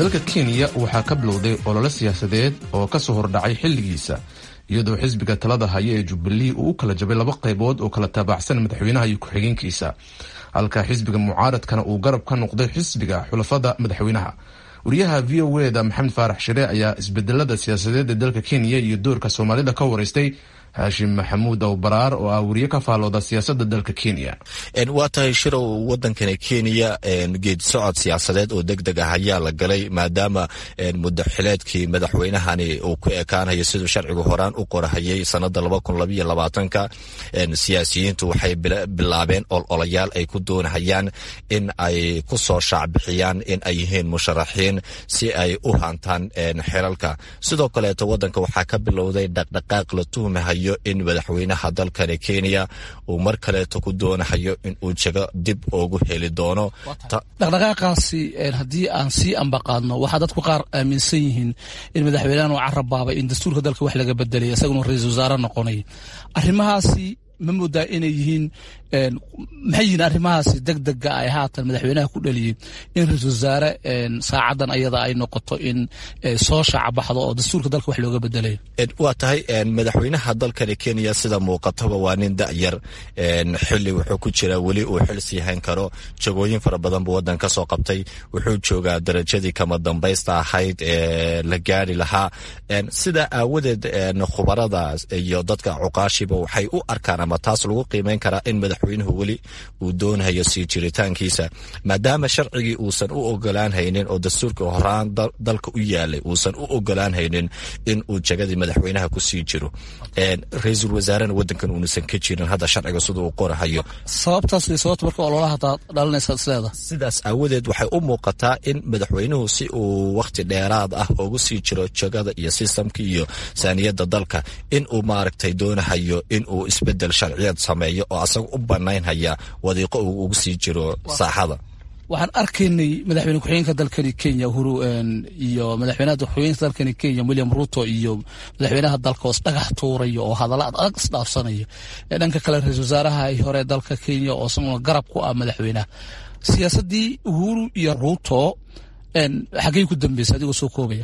dalka kenya waxaa ka bilowday olole siyaasadeed oo kasoo hordhacay xilligiisa iyadoo xisbiga talada haya ee jubilee uu u kala jabay laba qaybood oo kala taabacsan madaxweynaha iyo ku-xigeenkiisa halka xisbiga mucaaradkana uu garab ka noqday xisbiga xulafada madaxweynaha wariyaha v o eda maxamed faarax shire ayaa isbedelada siyaasadeed ee dalka kenya iyo doorka soomaalida ka wareystay haashim maxamuud awbaraar oo ah wariye ka faalooda siyaasada dalka kenya waa tahay shirow wadankani kenya geedi socod siyaasadeed oo deg deg ah ayaa la galay maadaama muddo xileedkii madaxweynahani uu ku ekaanayo siduu sharcigu horaan u qorahayay sanada ka siyaasiyiintu waxay bilaabeen ololayaal ay ku doonahayaan in ay ku soo shaacbixiyaan in ay yihiin musharaxiin si ay u hantaan xilalka sidoo kaleeto wadanka waxaa ka bilowday dhaqdhaqaaq la tuhmahayo in madaxweynaha dalkani kenya uu mar kaleeto ku doonahayo in uu jego dib ugu heli doono dhaqdhaqaaqaasi haddii aan sii ambaqaadno waxaa dadku qaar aaminsan yihiin in madaxweynahan uu carabaabay in dastuurka dalka wax laga bedelay isaguna ra-iisul wasaare noqonay arrimahaasi ma moodaa inay yihiin maxay yihiin arrimahaasi deg dega ay haatan madaxweynaha ku dhaliyey in ra-iisul wasaare saacadan ayada ay noqoto in soo shaacabaxdo oo dastuurka dalka wax looga bedelayo waa tahay madaxweynaha dalkani kenya sida muuqataba waa nin da'yar xili wuxuu ku jiraa weli uu xil sii hayn karo jagooyin fara badan buu wadan ka soo qabtay wuxuu joogaa darajadii kama dambaysta ahayd ee la gaari lahaa sidaa aawadeed khubarada iyo dadka cuqaashiba waxay u arkaan ama taas lagu qiimeyn karaa in madaxweynuhu weli uu doonayo sii jiritaankiisa maadaama sharcigii uusan u ogolaan haynin oo dastuurka horaan dalka u yaalay uusan u ogolaan haynin in uu jagadii madaxweynaha kusii jiro ra-iisul wasaarena wadankan uunasan ka jirin hadda sharciga siduu u qorahayo sababtaas way sababta marka ololaha dhalinaysa isleeda sidaas aawadeed waxay u muuqataa in madaxweynuhu si uu wakhti dheeraad ah ugu sii jiro jagada iyo sistamka iyo saaniyada dalka in uu maaragtay doonahayo in uu isbedel sharciyeed sameeyo oo asaga u banaynhaya wadiiqo uu ugu sii jiro saaxada waxaan arkaynay madaxweyne ku-xigeenka dalkani kenya uhuru iyo madaxweynaha ku-xigeenka dalkani kenya william ruto iyo madaxweynaha dalka oo isdhagax tuuraya oo hadalla ad adag isdhaafsanaya dhanka kale ra-iisul wasaaraha hore dalka kenya oo isaguna garab ku ah madaxweynaha siyaasadii uhuru iyo ruto xaggey ku dambeysay adigoo soo koobaya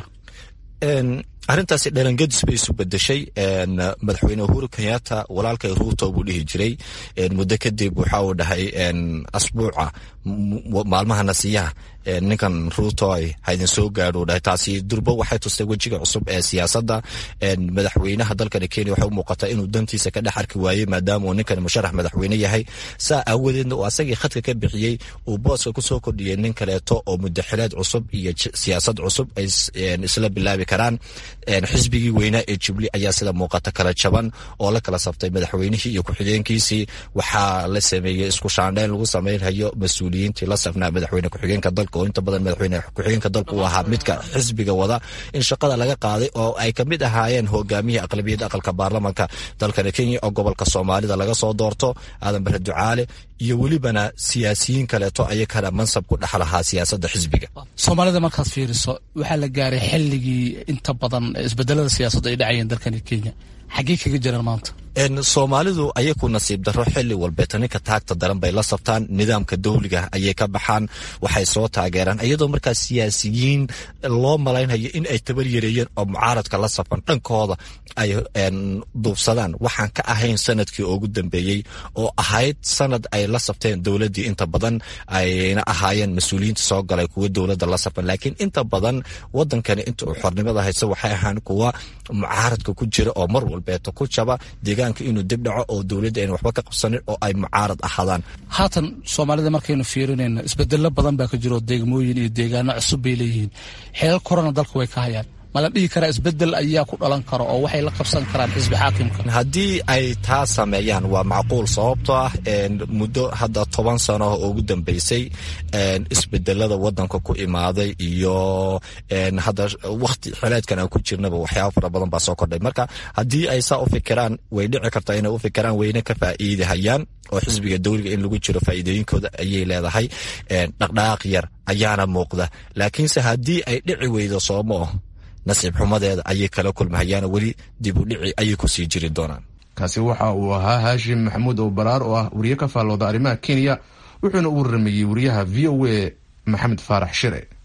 arrintaasi dhalangedis bay isu bedeshay madaxweyne uhuru kenyatta walaalkay ruuto buu dhihi jiray muddo kadib waxa uu dhahay asbuuca maalmaha nasiyaha ninkan ruuto haydin soo gaadho dhahay taasi durbo waxay tustay wejiga cusub ee siyaasadda madaxweynaha dalkani kenya waxay u muuqataa inuu dantiisa ka dhex arki waayey maadaama uu ninkan musharax madaxweyne yahay saa aawadeedna uu asagii khadka ka bixiyey uu booska kusoo kordhiyey nin kaleeto oo mudaxileed cusub iyo siyaasad cusub ay isla bilaabi karaan xisbigii weynaa ee jubli ayaa sida muuqata kala jaban oo la kala sabtay madaxweynihii iyo ku-xigeenkiisii waxaa la sameeyey isku shaandhayn lagu sameynhayo mas-uuliyiintii la safnaa madaxweyne ku-xigeenka dalka oo inta badan madaxweyne ku-xigeenka dalka uu ahaa midka xisbiga wada in shaqada laga qaaday oo ay kamid ahaayeen hogaamiyihii aqlabiyadda aqalka baarlamanka dalkani kenya oo gobolka soomaalida laga soo doorto aadan bare ducaale iyo welibana siyaasiyiin kaleeto ayakana mansab ku dhex lahaa siyaasadda xisbiga soomaalida markaad fiiriso waxaa la gaaray xilligii inta badan isbedelada siyaasadda ay dhacayeen dalkani kenya xaggey kaga jiraan maanta soomaalidu ayaku nasiib daro xili walbeeta ninka taagta daran bay la sabtaan nidaamka dawliga ayay ka baxaan waxay soo taageeraan iyadoo markaa siyaasiyiin loo malaynhayo in ay tabar yareeyeen oo mucaaradka la safan dhankooda ay duubsadaan waxaan ka ahayn sanadkii ugu dambeeyey oo ahayd sanad ay la sabteen dowladii inta badan ayna ahaayeen mas-uuliyiinta soo galay kuwa dowladda la safan laakiin inta badan wadankani inta uu xornimada haysa waxay ahaan kuwa mucaaradka ku jira oo mar walbeeto ku jaba deegaanka inuu dib dhaco oo dowladda ayna waxba ka qabsanin oo ay mucaarad ahaadaan haatan soomaalida markaynu fiirinayno isbedelo badan baa ka jiro deegmooyin iyo deegaano cusub bay leeyihiin xeelal korona dalka way ka hayaan ma la dhihi karaa isbedel ayaa ku dhalan kara oo waxay la qabsan karaan xisbi xaakimka haddii ay taa sameeyaan waa macquul sababtoo ah muddo hadda toban sano oo ugu dambeysay isbedelada wadanka ku imaaday iyo hadda wakti xileedkan aan ku jirnaba waxyaaba fara badan baa soo kordhay marka haddii ay saa u fikiraan way dhici kartaa inay u fikiraan wayna ka faa'iidahayaan oo xisbiga dowliga in lagu jiro faa'iidooyinkooda ayay leedahay dhaqdhaqaaq yar ayaana muuqda laakiinse haddii ay dhici weydo soomo nasiib xumadeeda ayay kala kulmahayaan weli dib u dhici ayay kusii jiri doonaan kaasi waxa uu ahaa haashim maxamuud owbaraar oo ah wariye ka faallooda arrimaha kenya wuxuuna u waramayey wariyaha v o a maxamed faarax shire